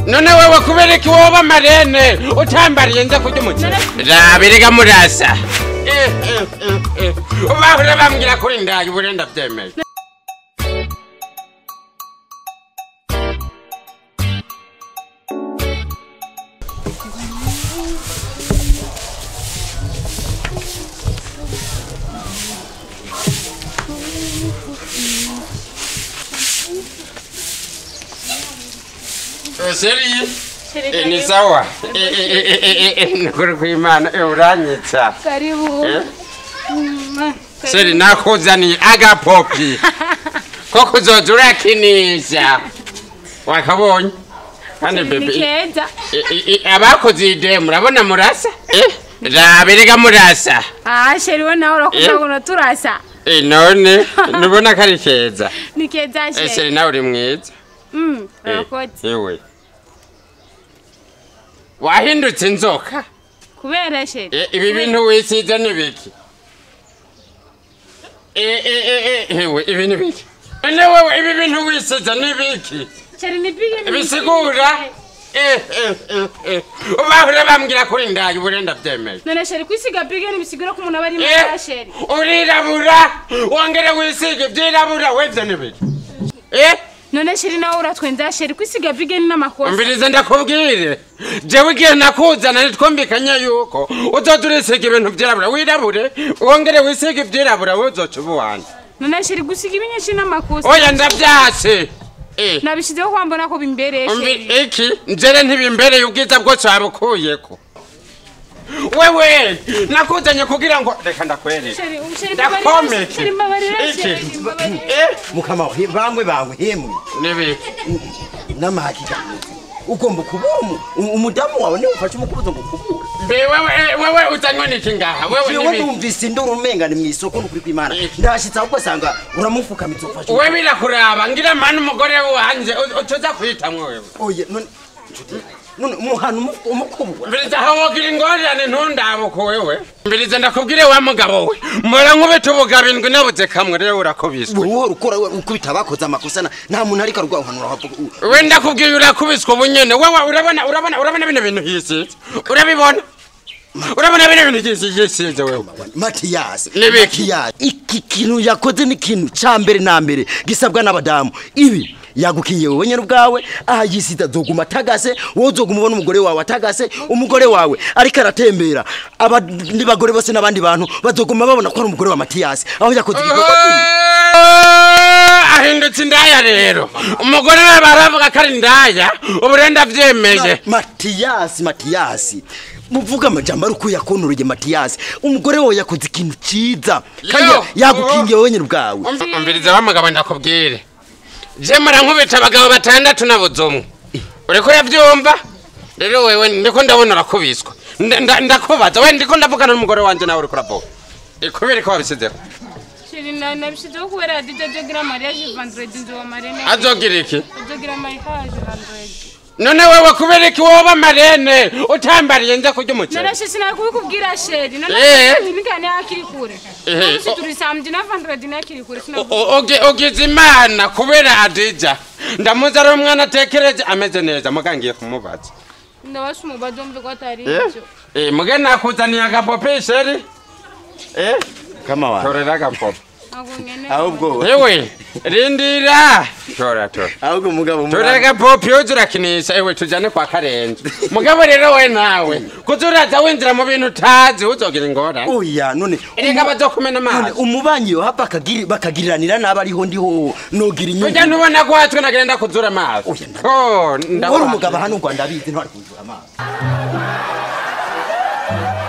none wewe kubera iki woba marene utambariye nza kurya umuceri rabirega murasa Eh, eh, eh, eh. bahora bambwira kuri ndaye ubu rero ndabyemeye Seri, eh, ni sawa. Eh, eh, eh, eh, eh, eh, Nukuri kw'Imana eh, uranyitsa. Karibu. Eh? Mm, Seri nakuzaniye agapopi ko kuzoza urakinisha wakabonye kandi Ni bebe keza. i- i- i- abakoze iyi demu murabona murasa Eh, rabirega murasa Ah, sheri we nawe urakuza Eh? ngo turasa. Eh, none nubona ko ari keza Ni keza Eh, sheri. seri nawe uri mwiza Mm, Eh, urakoze. yewe wahindutse inzoka Kubera sheri. Eh, ibi bintu wisize ni biki Eh, eh, eh, eh, ewe ibi ni biki none wewe ibi bintu wisize ni biki Sheri nipige ni- bisigura Eh, eh, eh, eh. bahora bambwira kuri ndaye ubu rero ndabyemeye None sheri kwisiga pige nibisigura ko umuntu aba ari Eh, mwiza sheri. urirabura wongere wisige ibyirabura webye ni biki Eh, None sheri nawe uratwenza sheri kwisiga pige ni n'amakosa. umvirize ndakubwire jewe igihe nakuzana nitwumvikanye yuko uzoza urisiga ibintu byirabura wirabure wongere wisige ibyirabura we uzoca uba uwanjye None sheri gusiga ibinyinshi n'amakosa. oya ndabyase Eh, Nabishizeho kwa mbona ko bimbereye umvi- sheri. iki njere ntibimbereye ubwiza bwose wabukuyeko wewe nakuzanye kugira ngo reka ndakwereke Sheri, sheri Ndakomeye. mbabarira. Sheri mbabarira Iki. sheri. mbabarira. Eh, mukama wawe bamwe bawe hemwe nibiki n'amahakika ugomba kubura umu- umu- umudamu wawe niwe ufashe umukubuzo ngo kubura mbe wewe eh, wewe uzanywe n'iki ngaha wewe jewe nibiki numvise induru umengane mu isoko nukuri kw'imana Iki. ndashitse ahubwo asanga uramufukamitse ufashe we birakuraba ngira mani umugore wanje u- utuza kwitamwo wewe oye none nshuti, none umuhana umu- umukubura mbiriza aho wogira ingorane ntundabuko wewe mbiriza ndakubwire wa mugabo we mpora nkubita ubugabo indwi nabuze kamwe rero urakubiswe wowe ukora we ukubita abakoze amakosa na- nta muntu ariko arwahanura havuga we ndakubwiye urakubiswe ubu nyene wewe urabona urabona urabona bino bintu hisize urabibona urabona bino bintu hisize hisize wewe matiyasi Nibiki? matiyasi iki kintu yakoze ni ikintu ca mbere na mbere gisabwa n'abadamu ibi yagukinye wowe nyene ubwawe aha yisita azoguma atagase wowe uzoguma ubona umugore wawe atagase umugore wawe ariko aratembera abandi bagore bose n'abandi bantu bazoguma babona ko ari umugore wa matiyasi aho yakoze igikorwa kibi Ah, ahindutse indaya rero umugore we baravuga ko ari indaya ubu rero ndavyemeje matiyasi matiyasi muvuga amajambo ari uko yakonoreye matiyasi umugore wawe yakoze ikintu ciza kandi Yo! yagukingiye wowe nyene ubwawe Umvi- umviriza wa mugabo ndakubwire je mara nkubita abagabo batandatu nabuze umwe uriko uravyumva rero wewe ndiko ndabona urakubiswa Nda- nda- ndakubaza we ndiko ndavugana n'umugore wanje nawe uriko uravuga ikubiri ko wabisizeho Sheri na nabishizeho kubera DJ Jogira mariage vendredi nzo marene. azogira iki Jogira mariage vendredi. none wewe kubera iki woba marene utambariye nza kurya umuceri None shesi nawe kubikubwira sheri. None Eh. nibigane hakiri kure. Eh, None o- turi samedi na vendredi na hakiri kure. O- Sinavuga. o- ugi- ugize imana kubera adija ndamuzi ari umwana atekereje ameze neza muga ngiye kumubaza Ndabasha umubazo mve ko atari ivyo. Eh, muge nakuzaniye agapope sheri Eh, kama wawe torera agapope Ntabwo ngene. ahubwo ewe rindira tora tora ahubwo mugabo tora agapope yoza urakinisha ewe tujane kwa karenze mugabo rero we nawe kuza uraza winjira mu bintu utazi uzogira ingorane oya none erega bazokumena none amazi umubanyi yo hapa akagiri bakagiriranira nabi ariho ndiho nogira ujya inyungu ntubona ko watwe nagenda kuzura amazi Oya, nda- Oh, uri ndabona. umugabo hano u rwanda abizi ntwari kuzura amazi